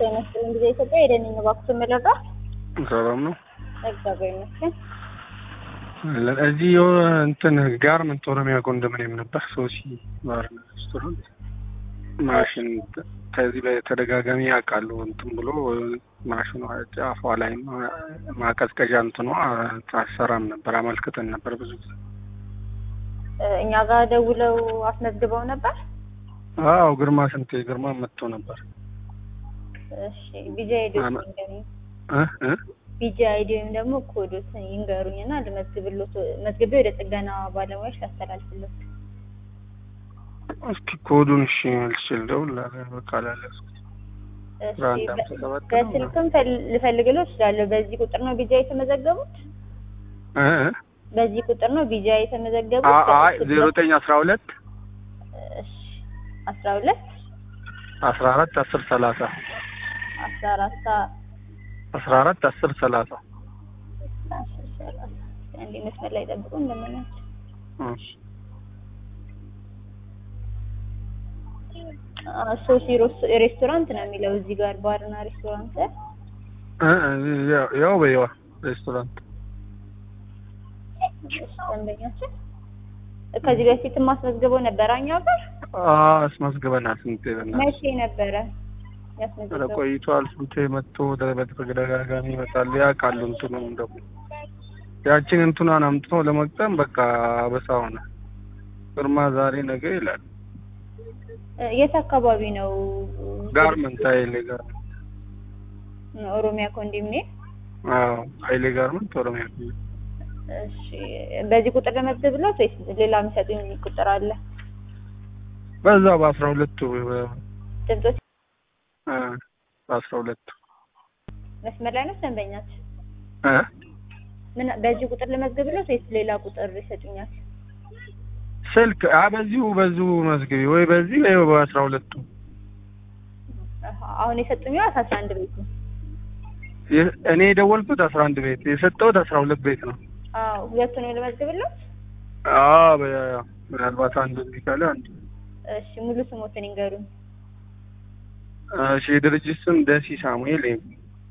ጤና ይስጥልኝ ጊዜ ኢትዮጵያ የደንኝ እባክዎትን መረዳ ሰላም ነው። እግዚአብሔር ይመስገን። እዚህ የሆነ እንትን ጋርመንት ኦሮሚያ ኮንዶሚኒየም ነበር ሶሲ ባርና ሬስቶራንት ማሽን ከዚህ በተደጋጋሚ ያውቃሉ እንትን ብሎ ማሽኗ ጫፏ ላይ ማቀዝቀዣ እንትኗ አሰራም ነበር አመልክተን ነበር ብዙ ጊዜ። እኛ ጋር ደውለው አስመዝግበው ነበር። አዎ ግርማ ስንቴ ግርማ መጥቶ ነበር። እሺ ቢጂ አይዲ ይንገሩኝ። እ እ ቢጂ አይዲ ወይም ደግሞ ኮዶትን ይንገሩኝ እና ልመዝግብሎት መዝግቤ ወደ ጥገና ባለሙያዎች ላስተላልፍሎት። እስኪ ኮዱን እሺ መልስ ልደውል በቃ ላለስኩት እሺ አንድ አምሳ ሰባት ነው በስልክም ፈል- ልፈልግሎት እችላለሁ። በዚህ ቁጥር ነው ቢጂ የተመዘገቡት? እ እ በዚህ ቁጥር ነው ቢጂ የተመዘገቡት? አ- አይ ዜሮ ዘጠኝ አስራ ሁለት እሺ አስራ ሁለት አስራ አራት አስር ሰላሳ አስራ አራት አስራ አራት አስር ሰላሳ አስር ሰላሳ አንዴ መስመር ላይ ጠብቁ እንደምናቸው እሺ ሶሲ ሮስ- ሬስቶራንት ነው የሚለው እዚህ ጋር ባርና ሬስቶራንት ላይ እ እ ያው ያው በይዋ ሬስቶራንት እሺ፣ ደንበኛችን ከዚህ በፊት ማስመዝግበው ነበር እኛ ጋር አስመዝግበናል። ስንቴ በእናትህ መቼ ነበረ ኧረ ያስመዘገበው? ቆይቷል። ስንቴ መጥቶ ወደ- በተደጋጋሚ ይመጣሉ። ያውቃሉ እንትኑን ደግሞ ያችን እንትኗን አምጥቶ ለመቅጠም በቃ አበሳ ሆነ። ግርማ ዛሬ ነገ ይላል። እ፣ የት አካባቢ ነው? ጋርመንት ሀይሌ ጋርመንት ኦሮሚያ ኮንዶሚኒየም። አዎ ሀይሌ ጋርመንት ኦሮሚያ እሺ፣ በዚህ ቁጥር ለመዝግብሎት ወይስ ሌላ የሚሰጡኝ ቁጥር አለ? በዛ በአስራ ሁለቱ ድምጾች እ በአስራ ሁለቱ መስመር ላይ ነው ደንበኛችን? እ ምን በዚህ ቁጥር ለመዝግብሎት ወይስ ሌላ ቁጥር ይሰጡኛል? ስልክ አ በዚሁ በዚሁ መዝግቢ ወይ በዚህ ወይ በአስራ ሁለቱ አሀ፣ አሁን የሰጡኝ አስራ አንድ ቤት ነው። የ- እኔ የደወልኩት አስራ አንድ ቤት የሰጠሁት አስራ ሁለት ቤት ነው። አዎ ሁለቱን ለመዝግብሎት። አዎ በ- ምናልባት አንዱ እምቢ ካለ አንዱ እሺ ሙሉ ስሞትን ይንገሩኝ። እሺ የድርጅት ስም ደሲ ሳሙኤል ኤጉ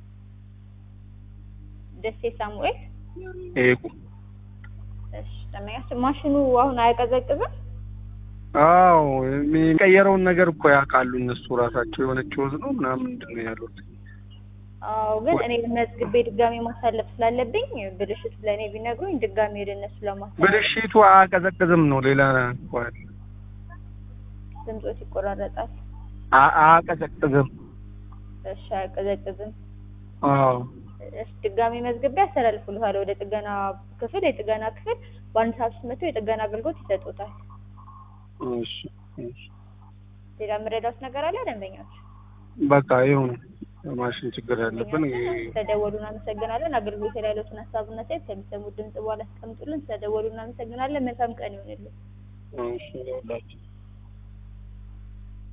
ደሴ ሳሙኤል። ኤጉ እሺ ደንበኛችን ማሽኑ አሁን አያቀዘቅዝም? አዎ የሚቀየረውን ነገር እኮ ያውቃሉ እነሱ ራሳቸው የሆነች ወዝ ነው ምናምን ምንድን ነው ያሉት አዎ ግን እኔ መዝግቤ ድጋሜ ማሳለፍ ስላለብኝ ብልሽት ለእኔ ቢነግሩኝ ድጋሜ ወደ እነሱ ለማሳለፍ ብልሽቱ አያቀዘቅዝም ነው ሌላ እኮ አይደል። ድምጾት ይቆራረጣል። አ- አያቀዘቅዝም እሺ አያቀዘቅዝም። አዎ እሺ ድጋሜ መዝግቤ ያስተላልፉልሃል ወደ ጥገና ክፍል። የጥገና ክፍል በአንድ ሰዓት ውስጥ መጥተው የጥገና አገልግሎት ይሰጡታል። እሺ እሺ ሌላ የምረዳት ነገር አለ ደንበኛች? በቃ ይሁን ማሽን ችግር ያለብን ስለደወሉ እናመሰግናለን። አገልግሎት ላይ ያሉትን ሀሳብና ሴት ከሚሰሙት ድምጽ በኋላ አስቀምጡልን። ስለደወሉ እናመሰግናለን። መልካም ቀን ይሆንልን። እሺ ይኸውላችሁ